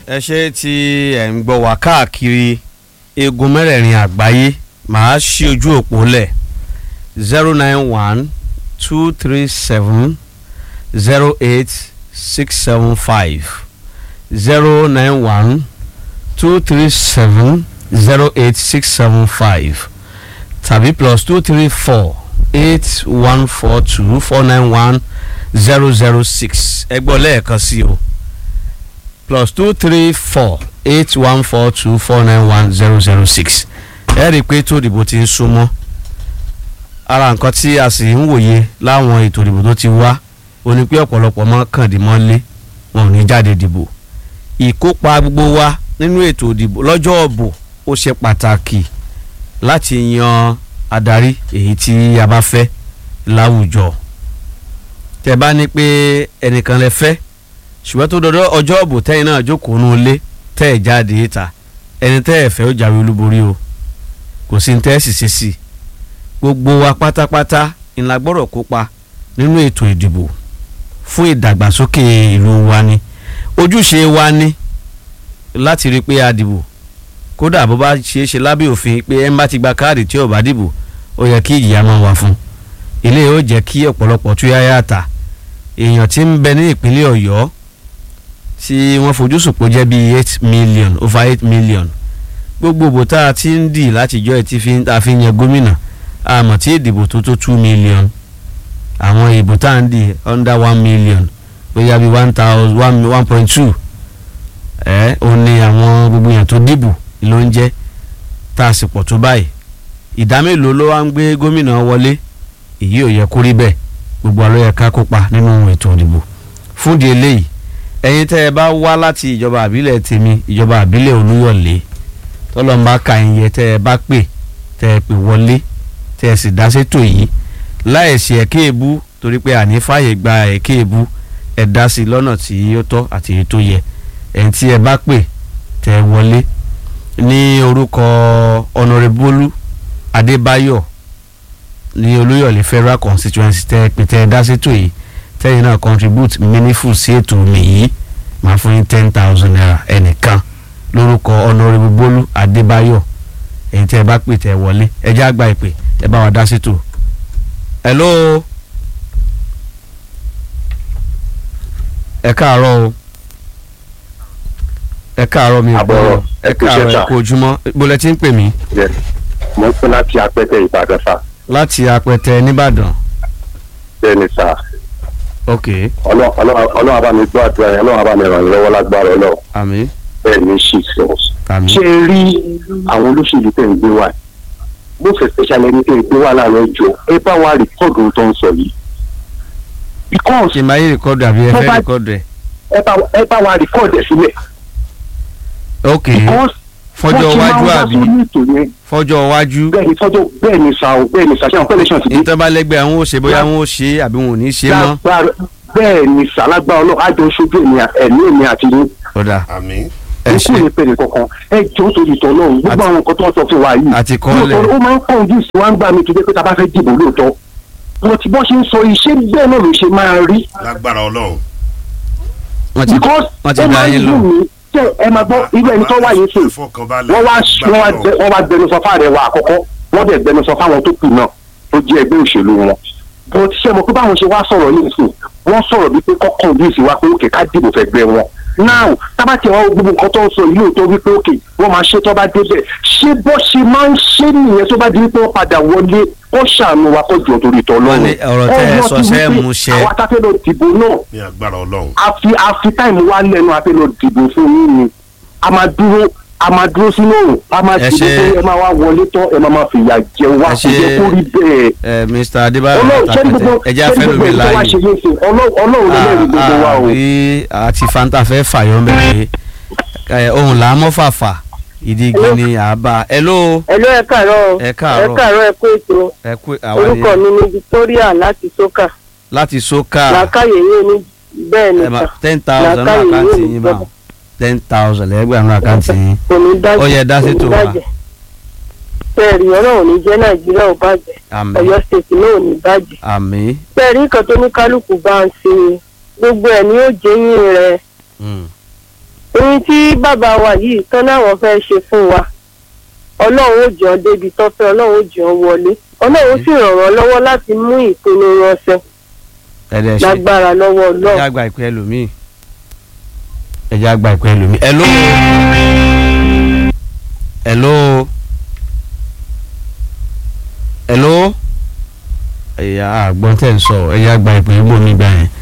ẹ ṣe tí ẹ̀ ń gbọ́ wá káàkiri eegun mẹ́rẹ̀ẹ̀rin àgbáyé màá ṣí ojú òpó lẹ̀ zero nine one two three seven zero eight six seven five zero nine one two three seven zero eight six seven five tàbí plus two three four eight one four two four nine one zero zero six ẹ gbọ́ lẹ́ẹ̀kan sí o plus two three four eight one four two four nine one zero zero six ẹ rí i pé tó ìdìbò ti ń súnmọ́ ara nǹkan tí a sì ń wòye láwọn ètò ìdìbò tó ti wá ó ní pé ọ̀pọ̀lọpọ̀ mọ́ kàndínmọ́lé wọn ò ní jáde dìbò ìkópa gbogbo wa nínú ètò ìdìbò lọ́jọ́ ọ̀bọ̀ ó ṣe pàtàkì láti yan adarí èyí tí a bá fẹ́ láwùjọ tẹ́ bá ní pé ẹnìkan lẹ fẹ́ ṣùgbọ́n tó dọdọ ọjọ́ ọ̀bọ̀ tẹ́yìn náà jókòó nù lé tẹ́ ẹ̀ jáde ìta ẹni tẹ́ ẹ̀ fẹ́ ó jáwé olúborí o kò sí ní tẹ́ ẹ̀ sì ṣe sí i gbogbo wa pátápátá ńlá gbọ́dọ̀ kópa nínú ètò ìdìbò fún ìdàgbàsókè ìlú wa ni ojúṣe wa ni láti rí i pé a dìbò kódà bó bá ṣeé ṣe lábẹ́ òfin pé ẹ̀ ń bá ti gba káàdì tí ò bá dìbò ó yẹ kí ìjìyà máa wà fún ilé yóò jẹ́ kí ọ̀pọ̀lọpọ̀ tú yáyà tà èèyàn tí ń bẹ ní ìpínlẹ̀ ọ̀yọ́ tí wọ́n fojú sùpò jẹ́ bíi eight million over eight million gbogbo ìbò tá a ti ń dì látijọ́ ẹ̀ tí a fi ń yan gómìnà àmọ́ tí ìdìbò tó tó two million àwọn ìbò tá à ń dì under one million bóyá bíi one thousand one one point two ẹ̀ ó ní àwọn gbogbo èèyàn tó dìbò ló ń jẹ́ tá a sì pọ̀ tó báyìí ìdá mélòó ló wá ń gbé gómìnà wọlé èyí ò yẹ kó rí bẹ́ẹ̀ gbogbo àlọ́ yẹ ká kópa nínú ètò ìdìbò fúndì eléyìí ẹ̀yin tẹ́ ẹ bá wá láti ìjọba àbílẹ̀ tèmi ìjọba àbílẹ̀ olúyọ̀lé tọ́lọ́mbà ka ìyẹn tẹ́ ẹ bá pè tẹ́ ẹ pè wọlé tẹ́ ẹ sì dá sétò yìí láìsí ẹ̀kẹ́ èbú torí pé àní fàyè gba ẹ̀kẹ́ èbú ẹ̀ dá sí lọ́nà tí ó tọ́ àti èyí tó yẹ ẹ̀yin tí ẹ bá pè tẹ́ ẹ wọlé ní orúkọ ọ̀nàrẹ́bólú adébáyọ̀ ní olúyọ̀lé federal constituency tẹ́ ẹ pè tẹ́ ẹ dá sétò yìí tẹ́yìn náà contribute meaningful sí ètò mi yìí máa fún yín ten thousand naira ẹnìkan lórúkọ honourable bólú adébáyọ̀ èyí tẹ́ ẹ bá pè tẹ́ ẹ wọlé ẹ já gba ìpè ẹ bá wa dá sétò. hello ẹ káàárọ̀ o ẹ káàárọ̀ mi àbọ̀rọ̀ ẹ káàárọ̀ ẹ kú ojúmọ́ bólẹ̀ tí ń pè mí. mo ń pè láti apẹtẹ ìbàdàn sá. láti apẹtẹ nìbàdàn. bẹ́ẹ̀ ni sá ok ọlọ́run abá mi gbọ́ àdúrà yẹn ọlọ́run abá mi ràn yín lọ́wọ́ lágbára ọlọ́run àmín bẹ́ẹ̀ ni ṣì sọ. àmín ṣé ẹ rí àwọn olóṣèlú tẹ̀ ń gbé wá bó fẹ́ special ẹni tẹ̀ ń gbé wá láàrin ẹjọ́ ẹ bá wa rìkọ́ọ̀dù tó ń sọ yìí. because ṣe máa yí rìkọ́dù àbí ẹ Tó fẹ́ bá- rìkọ́dù ẹ̀. ẹ bá ẹ bá wa rìkọ́ọ̀dù ẹ̀ sílẹ̀. ok because fọjọ́ wọ́n ṣe máa iwájú ń wá àbí sórí ètò yẹn fọjọ́ iwájú bẹ́ẹ̀ ni fọ́jọ́ bẹ́ẹ̀ ni sa o bẹ́ẹ̀ ni sa ṣé àwọn pẹ́lẹ́sàn ti dé. ìtọ́balẹ́gbẹ́ àwọn ò ṣe bóyá àwọn ò ṣe àbí wọn ò ní ṣe mọ́. Lágbára- bẹ́ẹ̀ ni sàlágbá ọlọ́run àjọ ṣojú èmi à- ẹ̀mí èmi àti yín ọ̀dà àmín ẹ ikú ṣe ní pẹ̀lú kankan ẹ jọ sórí ìtọ́ náà gbogbo Àti- àwọn nǹkan tó ń sọ fún wa yìí àti kọ́lẹ̀ lóòótọ́ ó máa ń pọ̀ ojú ìsìn wa ń gbà mí tó jẹ́ pé tá a bá fẹ́ dìbò lóòótọ́ wọn ti bọ́ ṣe ń sọ iṣẹ́ bẹ́ẹ̀ náà ló ṣe máa rí lágbára ọlọ́run wọ́n ti because wọ́n ti ó dá máa ń yín lò dùn mí tẹ ẹ máa gbọ́ irú ẹni tó wáyé sè ìfọkànbalẹ̀ wọ́n wá lágbára wọ́n wá Ọlọ́run. gbẹ- wọ́n wá gbẹnusọ fáàrẹ̀ wa àkọ́kọ́ wọ́n dẹ̀ gbẹnusọ fáwọn tó kù náà tó jẹ́ ẹgbẹ́ òṣèlú wọn bó ti ṣe mọ̀ pé báwọn ṣe wá sọ̀rọ̀ ní ìsìn wọ́n sọ̀rọ̀ bíi pé kọ́kàn bí ìsìn wa pé òkè ká dìbò fẹ́ gbẹ wọn now tábàtì àwọn gbogbo nǹkan tó ń sọ yìí lóòótọ́ wípé òkè wọ́n máa ṣe tó bá débẹ̀ ṣé bó ṣe máa ń ṣe nìyẹn tó bá di wípé wọ́n padà wọlé ó ṣàánú wa kó jọ torí tọ́ Wọ́n ní lọ́rùn ọ̀rọ̀ tẹ́ ẹ sọ ṣẹ́ mú ṣẹ. àwọn atáfẹ́ lọ dìbò náà ní agbára ọlọ́run àfi àfi táìmù wa lẹ́nu àfi lọ dìbò fún yín ni a máa dúró a máa dúró sínú òrùn a máa Ẹ dìbò ṣe- pé ẹ máa wá wọlé tán ẹ máa máa fìyà jẹ wá Ẹ kò ṣe- jẹ́ kó rí bẹ́ẹ̀. ẹ Mr Adébáyọ̀ ọlọ́run ṣé ní látàkùtẹ̀ gbogbo ẹjẹ́ ṣé ní afẹ́ gbogbo lómi èyí tó wá láàyè ṣe yé ṣe ọlọ́run ọlọ́run ló lẹ́rìí gbogbo wa o. àbí àti fanta fẹ́ fàyọ́ mẹ́rin ẹ ohun là á mọ́ fàfà ìdí igi ni àbá ẹ ló Hello ẹ káàárọ̀ o. Ẹ káàárọ̀. ẹ káàárọ̀ ẹ kú ètò ẹ kú àwọn orúkọ ni mi ní Victoria láti Sókà láti sókà làákàyè yín ní bẹ́ẹ̀ ni ẹ ma sà ten thousand ní Làákàyè àkáǹtì yóò ní yín bá gbọ́dọ̀. ten thousand lẹ́gbẹ̀ẹ́ àwọn àkáǹtì yín kò ní dájú Ó yẹ dá sí kò ní tò wá. bàjẹ́. bẹ́ẹ̀ni ọ̀rọ̀ ò ní jẹ́ Nàìjíríà ò bàjẹ́ àmín Ọ̀yọ́ state náà ò ní bàjẹ́ àmín bẹ́ẹ̀ni nǹkan tó ní kálukú bá ń ṣe gbogbo ẹ̀ ni ó jẹ́yìn rẹ̀ mm, ohun tí bàbá wa yìí tán láwọn fẹ́ ṣe fún wa ọlọ́run ó jọ débi tó fẹ́ ọlọ́run ó jọ wọlé ọlọ́run ó sì ràn wọ́n lọ́wọ́ láti mú ìpinnu wọn ṣẹ ẹ̀dẹ̀ ṣe lágbára lọ́wọ́ ẹjẹ́ ọlọ́run. àgbà ìpè ẹlòmíì ẹjẹ́ àgbà ìpè ẹlòmíì hello hello hello ẹ̀yà àgbọ̀n tẹ̀ ń sọ ẹjẹ́ àgbà ìpè ẹgbọ́n gbà yẹn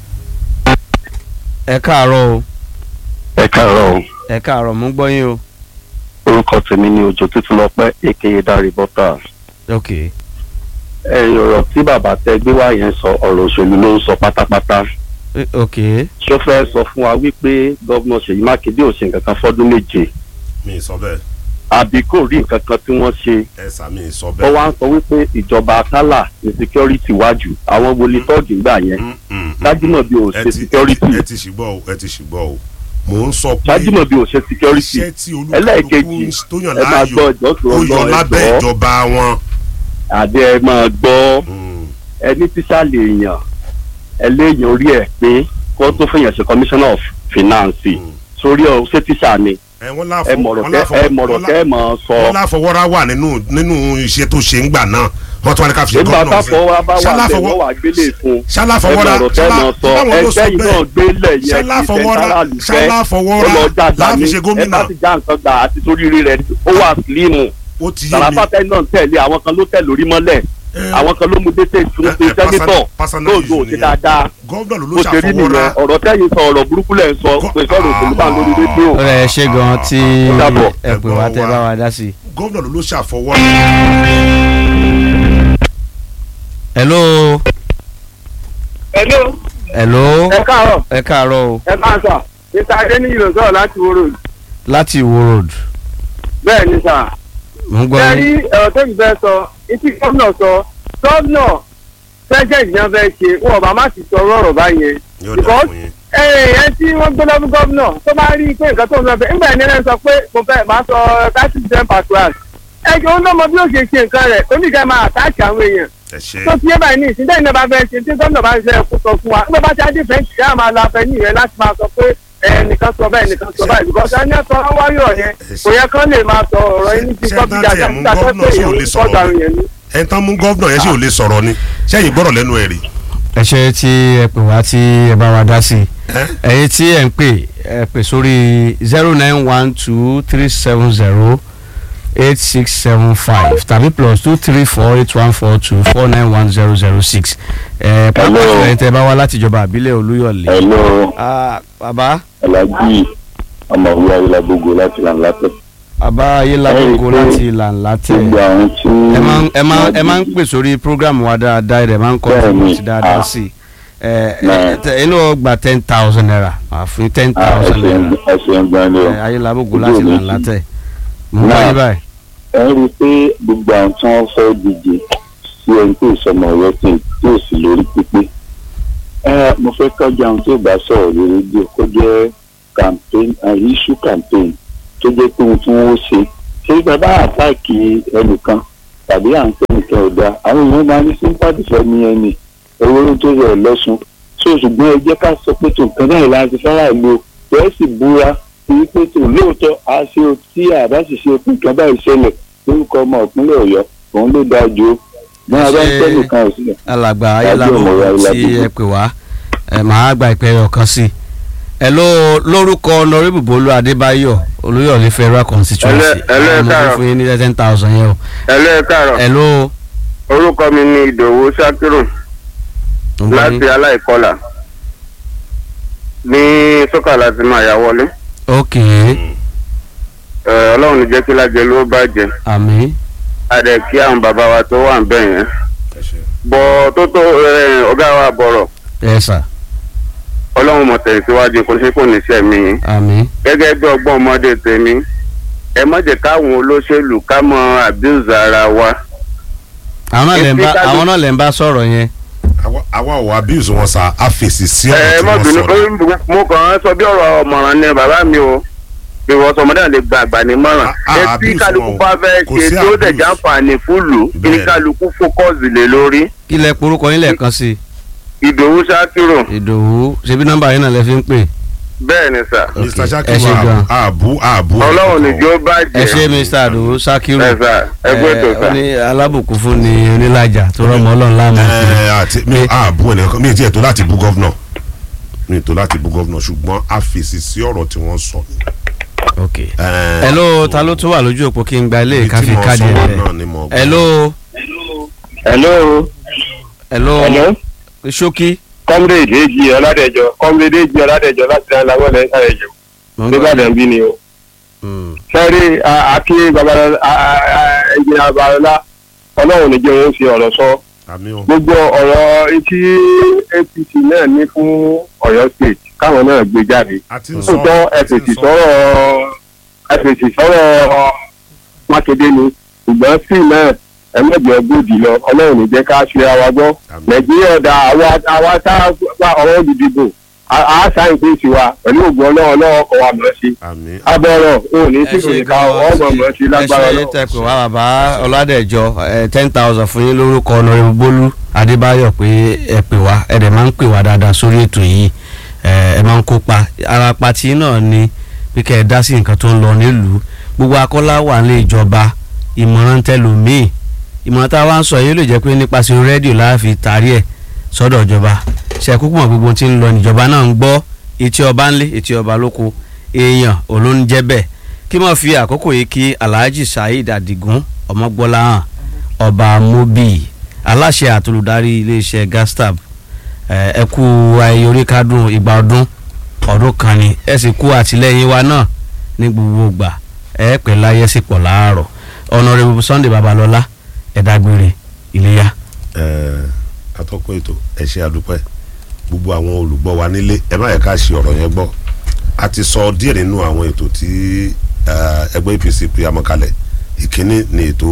ẹ káàárọ̀ o ẹ káàárọ̀ o ẹ káàárọ̀ mú gbọ́ yín o orúkọ tèmi ni òjò tuntun lọpẹ èkéye dárí bọta ok ẹ ọ̀rọ̀ tí bàbá tẹ gbé wá yẹn sọ ọ̀rọ̀ òṣèlú ló ń sọ pátápátá eh, ok ṣó fẹ́ sọ fún wa wípé gómìnà Ṣèyí Mákindé ò ṣe nǹkan kan fọ́dún méje mi ì sọ bẹ́ẹ̀ àbí kò rí nǹkan kan tí wọ́n ṣe ẹ sà mi ì sọ ó bẹ́ẹ̀. wá ń sọ wípé ìjọba akálà ní security wájú àwọn wọlé tọ́ọ̀gì gbà yẹn Mm, mm, mm, Ṣájúmọ̀bí ò ẹ ṣe ti- security ẹ ti ṣùgbọ́ o ẹ ti ṣùgbọ́ o mò ń sọ pé Ṣájúmọ̀bí ò ṣe security iṣẹ́ tí ẹlẹ́ẹ̀kejì olúkálùkù tó yàn ẹ máa gbọ́ láàyò ìjọ tó ó lọ yọ lábẹ́ ẹ̀jọ́ ìjọba wọn. àbí ẹ máa gbọ́ Mm, ẹni tíṣà lè yàn ẹ léèyàn orí ẹ pé kó tó fẹ̀yàn ṣe commissioner of finance mm. sórí ọ ṣé tíṣà ni ẹ wọ́n ẹ láfọ- mọ̀rọ̀ wọ́n kẹ́ láfọ- ẹ mọ̀rọ̀ wọ́n kẹ́ ẹ mọ̀ sọ wọ́n láfọwọ́rá wà nínú nínú iṣẹ́ tó ṣe ń gbà náà wọ́n tún wá ní ká fi ṣe nígbà gómìnà táfọ̀ wa bá wà Ṣáláfọwọ́- bẹ́ẹ̀ wọ́n wà gbélé fún ẹ ṣáláfọwọ́rá mọ̀rọ̀ kẹ́ ẹ mọ̀ sọ ṣáláwọn ló sọ ẹgbẹ́ yìí náà bẹ́ẹ̀ gbélé yẹn kí ṣáláfọwọ́rá sẹ́ńtárà lù fẹ́ ó ṣáláfọwọ́rá lọ jáde láfi ní ṣe ẹ gómìnà bá ti já nǹkan gbà àti torí rí rẹ ó wà sílíìmù ó ti yé mi sàràfàtà náà tẹ̀lé àwọn kan ló tẹ̀ lórí mọ́lẹ̀ Eh, àwọn kan ló mú dété ìtúnú eh, sí eh, sẹ́nitọ̀ personal lóòjó issue òsì nìyẹn. dáadáa gómìnà ló bó ló ṣe rí ṣàfọwọ́rá nìyẹn ọ̀rọ̀ tẹ́yìn sọ ọ̀rọ̀ burúkú lẹ̀ ń sọ Go- pé sọ̀rọ̀ òṣèlú bá ń lórí rédíò. ó rẹ̀ ṣe gan tí Ó dàbọ̀. ẹ pè wá tẹ́ bá wa dá sí i. gómìnà ló ló ṣàfọwọ́rá hello hello hello ẹ káàárọ̀ ẹ káàárọ̀ o ẹ máa sà mr adéníyì ló sọ̀rọ̀ láti wúrò láti Ìwó road bẹ́ẹ̀ ni sà. mò ń gbọ́ ẹ rí yín ẹ̀rọ tó yìí fẹ́ sọ etí gómìnà sọ gómìnà president yẹn fẹ́ ṣe wọn ò bá má sì sọ ọ̀rọ̀ báyẹn yóò dà Because- fún yín. ẹ tí wọ́n gbé lọ́fún gómìnà tó bá rí i pé nǹkan tó ń lọ fẹ́ nígbà yẹn lẹ́nu sọ pé mo fẹ́ máa sọ thirty percent per class ẹ jọ ń lọ́mọ bí ó ṣe ṣe nǹkan rẹ̀ oníkẹ́ máa àtàkì àwọn èèyàn ẹ ṣe tó ti yé báyìí ní ìsìn tẹ́yìn náà bá fẹ́ ṣe tí gómìnà bá ń ṣe ẹ̀kú sọ fún wa nígbà bá ti á dìfẹ́ǹtì ṣáà máa la fẹ́ nìyẹn láti máa sọ pé ẹnìkan sọ bẹ́ẹ̀ nìkan sọ báyìí because ẹni ẹ̀sọ́ wáyọ̀ yẹn kò yẹ kán lè máa sọ ọ̀rọ̀ yín ní ti Ṣé- kọ́ ṣé bí dáńtì dáadáa ẹ̀ mú nígbà tó gómìnà pé sí ò èèyàn lè ń sọ̀rọ̀ kọ́ ni? yẹn ni. ẹ tán mú gómìnà yẹn sì ò lè sọ̀rọ̀ ni sẹ́yìn gbọ́dọ̀ lẹ́nu ẹ̀ rí. ẹ ṣe tí ẹ pè wá tí ẹ bá wa dá sí i ẹ́ ẹ̀yin tí ẹ ń pè ẹ pè sórí zero nine one two three seven zero eight six seven five tàbí plus two three four eight one four two four nine one zero zero six ẹ pàápàá Hello. jùlọ ẹ̀yin tẹ́ bá wá láti ìjọba àbílẹ̀ Olúyọ̀lé. hello Ah, bàbá alhaji ọmọwé ayélujágbogbo láti làǹlàtẹ bàbá ayélujára Ẹ láti ìlànà tẹ̀. gbogbo àwọn tí. ẹ máa ń- ẹ máa ń- ẹ máa ń pè sórí program wa dáadáa ẹ máa ń kọ́ Bẹ́ẹ̀ni, sí dáadáa ah. sí i ẹ Náà. ẹ tẹ- inú gba ten thousand naira máa fún ten Ah, ẹ thousand naira ṣeun- ẹ ṣeun gan ni o. ẹ ayélujára Ojú láti mi ìlànà sí. tẹ̀. mo ń bá Náà. yín báyìí. ẹ rí i pé gbogbo àwọn tí wọ́n fẹ́ díje sí ẹni tó ìsọmọ ọ̀rọ̀ tí tí ò sí lórí pípé ẹ mo fẹ́ kọjá àwọn tí ò bá sọ̀rọ̀ lórí rédíò kó jẹ́ campaign uh, issue campaign tó jẹ́ pé ohun tí wọ́n ṣe ṣé bàbá àtàkì ẹnìkan tàbí à ń pè nìkan ò dáa àwọn èèyàn máa ní sympathy fẹ́ ní ẹni owó ló tó rẹ̀ lọ́sùn so ṣùgbọ́n ẹ jẹ́ ká sọ pé tó nǹkan náà láti fẹ́ràn ìlú bẹ́ẹ̀ sì búra wípé tó lóòótọ́ a ṣe o tí àbá sì ṣe pé nǹkan báyìí ṣẹlẹ̀ lórúkọ ọmọ ìpínlẹ̀ ọ̀yọ́ òun ló dáa ju bí wọ́n bá ń tẹ́ nìkan ò sílẹ̀. alàgbà Tàbí ayélujára ọmọ tí Ayélábùgbé. ẹ pè wá ẹ máa gba ìpè ọ̀kan sí i. ẹ ló lórúkọ honorable Bólú Adébáyọ̀ Olúyọ̀lé federal constituency Ẹlẹ́- ẹlẹ́ àwọn ọmọ káàárọ̀. fún fún yín ní ten thousand yẹn o. ẹlẹ́ káàárọ̀ ẹ ló orúkọ mi ni ìdòwú sakiru ń gbọ́ yín. láti aláìkọlà ní sọ́kà láti máa yà wọlé ok Ẹ, ọlọ́run ní jẹ́ kí lájẹ ló bàjẹ́ àmín adẹ kí àwọn bàbá wa tó wà ń bẹ̀ yẹn ẹ ṣe. bọ̀ tó tó ẹ, ọ̀gá wa bọ̀rọ̀ ẹ sà ọlọ́run mọ̀ tẹ̀lé síwájú kó ṣe kò ní sẹ́ mi yín àmín gẹ́gẹ́ bí ọgbọ́n ọmọdé tèmi ẹ má jẹ́ káwọn olóṣèlú ká mọ abuse ara wa àwọn náà lè ń bá Èsì kájú- àwọn náà lè ń bá sọ̀rọ̀ yẹn. àwa àwa ò abuse wọn sa a fèsì sí ẹ ọ̀rọ̀ tí má wọ́n bínú sọ̀rọ̀. mo kàn án sọ bí ọ̀rọ̀ ọ̀mọ̀ràn ni bàbá mi o bí wọ́n sọ ọmọdé náà lè gba àgbà nímọ̀ràn Ah, ah, etí abuse kálukú wọn o. bá fẹ́ Kò ṣe sí tí ó dẹ̀ abuse. jàǹfààní fúlù kí ni Bẹ́ẹ̀. kálukú fókọ́sì lé lórí kí lẹ porúkọ yín lẹ́ẹ̀kan sí ìdòwú ṣákìrò i ìdòwú ṣebí nọ́mbà yín náà lẹ fi ń pè bẹ́ẹ̀ ni sà mr ẹ ṣe sakiru gan. àbú àbú. ọlọ́run nìjó ẹ bàjẹ́ ṣe mr ado sakiru ẹ sà ẹ gbé tó ẹ, sà ó ní alábùkún fún ni onílàjà tó rọmọ ọlọ́run láàmú ẹ àti mi àbú ẹnìkan mi ì tiẹ̀ tó láti bú gọ́vnọ̀ mi ì tó láti bú gọ́vnọ̀ ṣùgbọ́n a fèsì sí ọ̀rọ̀ tí wọ́n sọ. ok ẹ hello ta ló tún wà lójú òpó kí n gba ilé ibi tí káfí mo káàdì sọ rẹ náà ni mo gbọ́. hello hello hello hello ṣókí comrade èjì ọládẹjọ comrade èjì ọládẹjọ láti dáná láwọn ẹ̀ sáré jù nígbàdàn bí ni o. Mm. sẹ́rí àkí babalọ́lá ẹ̀jẹ̀ babalọ́lá ọlọ́run níjẹ́ òun fi ọ̀rọ̀ sọ àmì o gbogbo ọ̀rọ̀ tí apc náà ní fún ọ̀yọ́ state káwọn náà gbé jáde a ti ń sọ lóòótọ́ a ti ń ẹ̀fẹ̀sì sọ. sọ̀rọ̀ ẹ̀fẹ̀sì sọ̀rọ̀ mákindé ni ṣùgbọ́n sí náà ẹ̀mẹ́jọ gbòdì lọ ọlọ́run ní jẹ́ ká ṣe àwa gbọ́ Àmín. nàìjíríà ọ̀dà àwa àwa tá a gba ọ̀rọ̀ olùdìbò a sáyìn pé tiwa pẹ̀lú ògùn ọlọ́run ọlọ́run kọ̀ wá mọ̀ sí àmì abọ́rọ̀ òun ní ẹ tí kò ní ká ọmọ mọ̀ sí lágbára ẹ ṣe lọ. tẹpẹ wá bàbá ọládẹjọ ten thousand fún yín lórúkọ ọ̀nàrẹ́bù bólú adébáyọ̀ pé ẹ pè wá ẹ dẹ̀ máa ń pè wá dáadáa sórí ètò yìí ẹ ẹ máa ń kópa ara pati náà ni pé kẹ́ ẹ dá sí nǹkan tó ń lọ nílùú gbogbo akọ́lá wà nílé ìjọba ìmọ̀ràn tẹlòmíì ìmọ̀ràn tá a wá ń sọ yìí ó lè jẹ́ pé nípasẹ̀ rédíò láàfin tarí ẹ̀ sọ́dọ̀ ìjọba ṣe kúkú mọ̀ gbogbo tí ń lọ níjọba náà ń gbọ́ etí ọba ńlé etí ọba lóko èèyàn olóúnjẹ bẹ́ẹ̀ kí wọ́n fi àkókò yìí kí alhaji saheed adigun ọmọgbọ́láhàn ọba mobi aláṣẹ àtolùdarí iléeṣẹ́ gastab ẹ ẹ kú ayé oríkádùn ìgbà ọdún ọdún kan ni ẹ sì kú àtìlẹ́yìn wa náà ní gbogbo ìgbà ẹ pẹ́ láyé sí pọ̀ láàárọ̀ ọ̀nàrẹ́bù sunday babalọ́lá ẹ̀dágbére iléyà. ẹ atọ́kùn ètò ẹ ṣe àdúpẹ́ gbogbo àwọn olùgbọ́ wa nílé ẹ má yẹ ká ṣe ọ̀rọ̀ yẹn gbọ́ a ti sọ díẹ̀ nínú àwọn ètò tí eh, ẹgbẹ́ apc pé amọ̀kalẹ̀ ìkíní ni ètò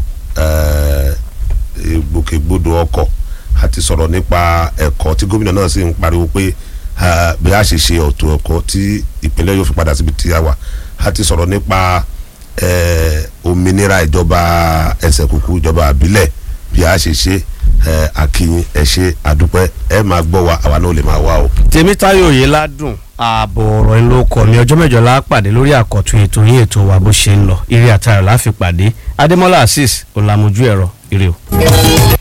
eh, ìgbòkègbodò ọkọ̀ a ti sọ̀rọ̀ nípa ẹ̀kọ́ tí gómìnà náà sì ń pariwo pé eh, bí a ṣe ṣe ọ̀tọ̀ ẹ̀kọ́ tí ìpínlẹ̀ yóò fi padà síbi tí a wà a ti sọ̀rọ̀ nípa eh, òmìnira ìjọba ẹsẹ̀ kúkú ìjọba àbílẹ̀ bí a ṣe ṣe ẹ akínyìn ẹ ṣe àdúpẹ́ ẹ máa gbọ́ wa àwa náà lè máa wá o. tèmítáyọ̀ yìí ládùn ààbọ̀ ọ̀rọ̀ ńlọ kọ̀ ní ọjọ́ mẹ́jọ la pàdé lórí àkọ́tún ètò yín ètò wa bó ṣe ń lọ eré àtàrà la fi pàdé adémọ́lá azeez ọ̀làmójú ẹ̀rọ ire o.